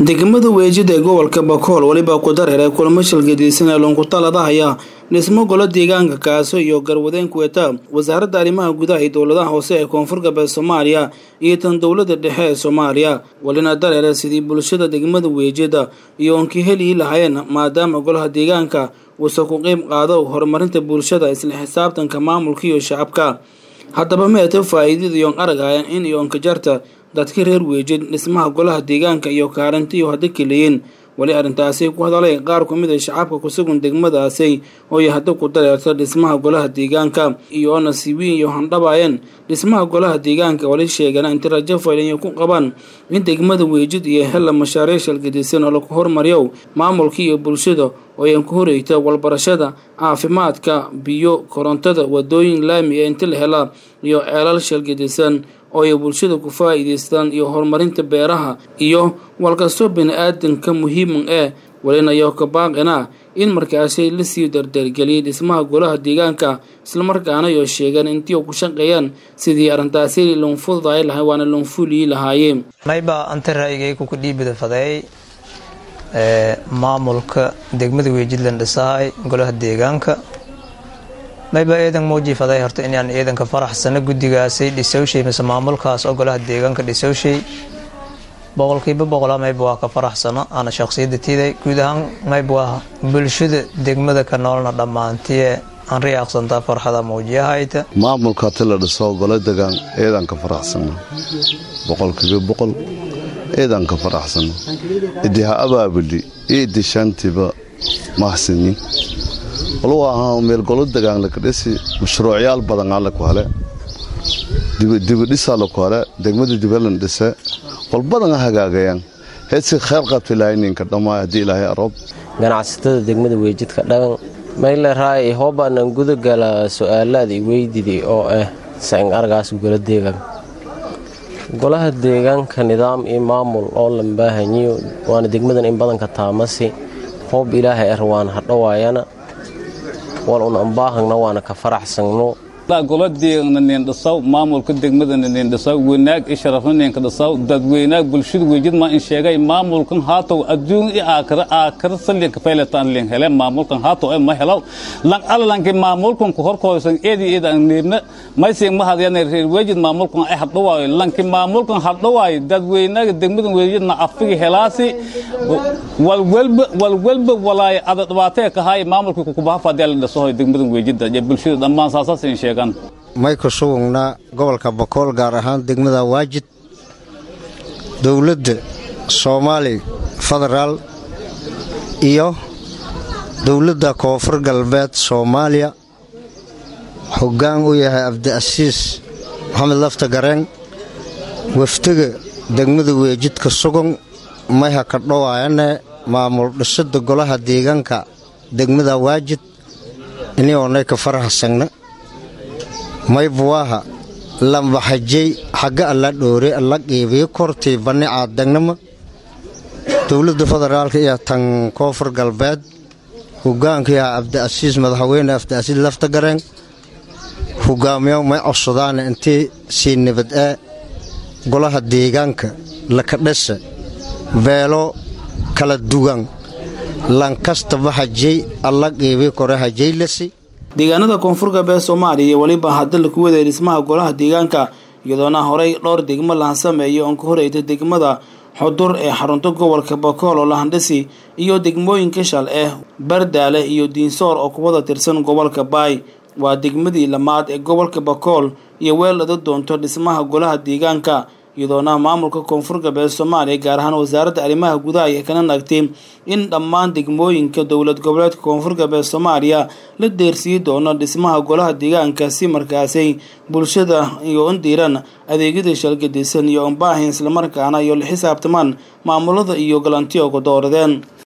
degmada weejida ee gobolka bakool weliba ku dareeray kulamo shilgadiisan ee loonkutaladahayaa dhismo golo deegaanka kaaso iyo garwadeen kuweta wasaaradda arrimaha gudaha iyo dowladaha hoose ee koonfur galbeed soomaaliya iyo tan dowladda dhexe ee soomaaliya welina dareere sidii bulshada degmada weejida iyo oonki helii lahaayeen maadaama golaha deegaanka uusa ku qeyb qaado horumarinta bulshada isla xisaabtanka maamulka iyo shacabka haddaba meeta faa-iidada iyoon aragayaan in iyoonka jarta dadka reer weejid dhismaha golaha deegaanka iyo kaarantiyo hadda keleeyeen weli arrintaasi ku hadalay qaar ku mid a shacabka kusugan degmadaasi ooy hadda ku dareerta dhismaha golaha deegaanka iyo nasiibiin iyo handhabaayeen dhismaha golaha deegaanka wali sheegana inta rajo faylinya ku qabaan in degmada weejid iyo hella mashaariic shalgadisan oo lagu hormariyo maamulka iyo bulshada oo ay ku horeyta walbarashada caafimaadka biyo korontada wadooyin laami ee inta la hela iyo ceelal shalgadisan oo ay bulshada ku faa'iidaystaan iyo horumarinta beeraha iyo walkastoo bini-aadanka muhiiman ee walinayo ka baaqina in markaasi lasii dardargeliyay dhismaha golaha deegaanka islamarkaana yoo sheegeen intii ku shaqeeyaan sidii arrintaasi loonfududaay lahay waana loonfuliyi lahaayeen mayba anta ra'yigayku ku dhiibida fadeey maamulka degmada weejidlan dhisahay golaha deegaanka mayba eedan muuji faday horta inaan eedanka faraxsano guddigaasay dhisowshay mise maamulkaas oo golaha deegaanka dhisowshay boqolkiiba boqola mayba waa ka faraxsano ana shaqsiyadda tiiday guud ahaan mayba waa bulshada degmada ka noolna dhammaantiye aan riyaaqsantaa farxada muujiyahayta maamulka hati la dhiso golo degaan eedanka faraxsano boqolkiiba boqol eedanka faraxsano idi ha abaabuli iyo idi shantiba mahsini walu ahaa meel golo degaan lakadhisi mashruucyaal badan alle ku hele dibidhisaa laku hele degmada dibalan dhise walbadan ha hagaagayaan heedsi kheyr qabta ilaahay ninka dhammaa haddii ilaahay aroob ganacsatada degmada weejidka dhagan mayle raay hoobaanan gudagala su-aalaada iweydidi oo ah saing argaas golo deegaanka golaha deegaanka nidaam iyo maamul oo lambaahanyiyo waana degmadan in badanka taamasi hoob ilaahay ar waana hadhowaayana wal un ambaahagna waana ka faraxsagno goladeegna niindhisaw maamulka degmadana niindhisaw wanaag i sharafna niinka dhisaw dadweynaag bulshada weejid maa in sheegay maamulkan haatow adduun i aakara aakara salinka fayletaan lin hele maamulkan haatow e ma helaw lang alalanki maamulkan ku horkooysan eedi eeda ang niirna maysiin ma hadyana reer weejid maamulkan ay hadhawaayo lanki maamulkan hadhawaayo dadweynaaga degmadan weejidna afigi helaasi walwelba walwelba walaay ada dhibaatee kahaay maamulkii kukubahafaadyaa la dhisahoy degmadan weejida iyo bulshada dhammaan saasaas in sheegaan may ku sugugnaa gobolka bakool gaar ahaan degmada waajid dowladda soomaali federaal iyo dowladda koonfur galbeed soomaaliya hoggaan u yahay abdiasiis maxamed lafta gareen wafdiga degmada weejidka sugan mayha ka dhowaayane maamul dhisada golaha deegaanka degmada waajid inioonay ka faraxsagna maybuwaaha lambaxajey xagga alla dhoore alla qiibiyo kortii banni caadagnama dowladda federaalka iyo tan koonfur galbeed hogaankiiha abdiasiis madaxweyne abdiasiis lafta gareen hogaamiyo may codsadaana intii sii nabad ee golaha deegaanka lakadhesa beelo kala duwan lankastaba hajey alla qiibi kore hajeylasi deegaanada koonfur galbeed soomaaliya iyo weliba hadda laku waday dhismaha golaha deegaanka iyadoona horey dhowr degmo lahan sameeya oon ka horeyta degmada xudur ee xarunta gobolka bakool oo lahandhisi iyo degmooyinka shal eh bardaale iyo diinsoor oo kuwada tirsan gobolka baay waa degmadii lamaad ee gobolka bakool iyo weelada doonto dhismaha golaha deegaanka iyadoona maamulka koonfur galbeed soomaaliya gaar ahaan wasaaradda arrimaha gudaha ay kana naagtay in dhammaan degmooyinka dowlad goboleedka koonfur galbeed soomaaliya la deersiiyi doono dhismaha golaha deegaanka si markaasay bulshada iyo indiiran adeegyada shalgadisan iyo ombaahin islamarkaana iyo la xisaabtamaan maamulada iyo galantiyo ku dooradeen